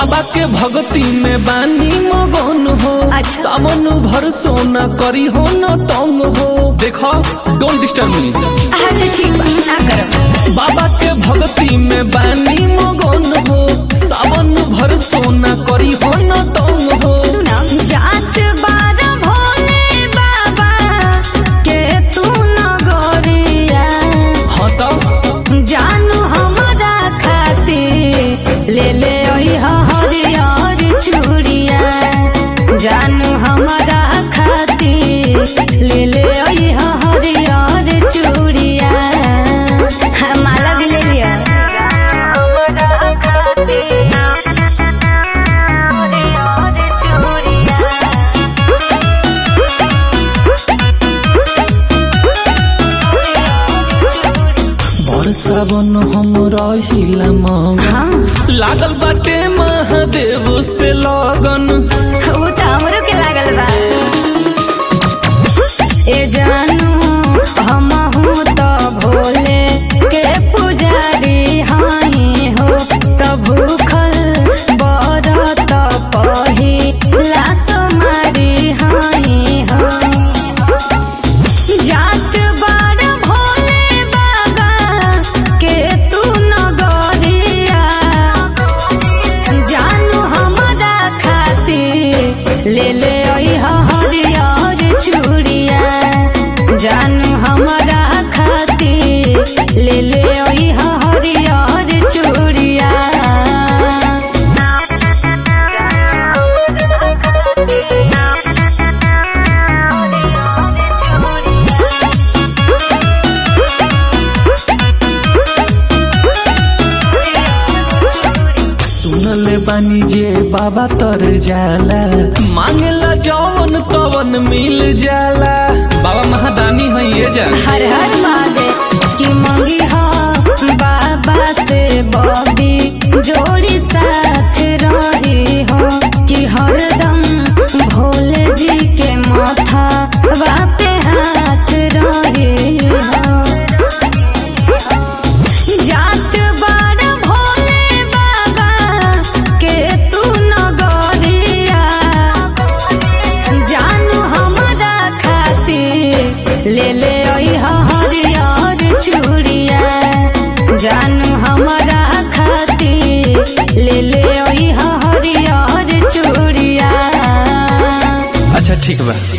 बाबा के भक्ति में बानी मगन हो अच्छा। सावन भर सोना करी हो न तंग हो देखो डोंट डिस्टर्ब मी अच्छा ठीक बा ना करब बाबा के भक्ति में बानी मगन हो सावन भर सोना करी हो न तंग हो सुना जात बार भोले बाबा के तू नगरिया हाँ तो जानू हमरा खातिर ले ले ओइहा हरियर चूड़िया जानू हमरा खातिर ले ले ओइहा हरियर चूड़िया हाँ, माला भी ले लिया हमरा खातिर हरियर चूड़िया बड़ सावन हम रहिला मंग हाँ लागल बाटे महादेव से लगन वो तो हमरो के लागल बा ए जानू हम तो भोले के पुजारी हाई हो तो भूखल बरत पही लास मारी हाई हो जात बार भोले बाबा के तू नगरिया जानू हमरा खातिर ले ले ओइहा हरियर चूड़िया जानू हमरा खातिर ले ले ओइहा हरियर चूड़िया सुनले बानी जे बाबा तर जाला मांगला जवन तवन मिल जाला बाबा महादानी है ये जा हर हर महादेव की मंगी हो बाबा से बॉबी जोड़ी साथ रही हो कि हरदम भोले जी के माथा पे हाथ रही हो जात बार भोले बाबा के तू नगरिया जानू हमरा खातिर ले ले ओइहा हरियर चूड़िया जानू हमरा खातिर ले ले ओइहा हरियर चूड़िया अच्छा ठीक बा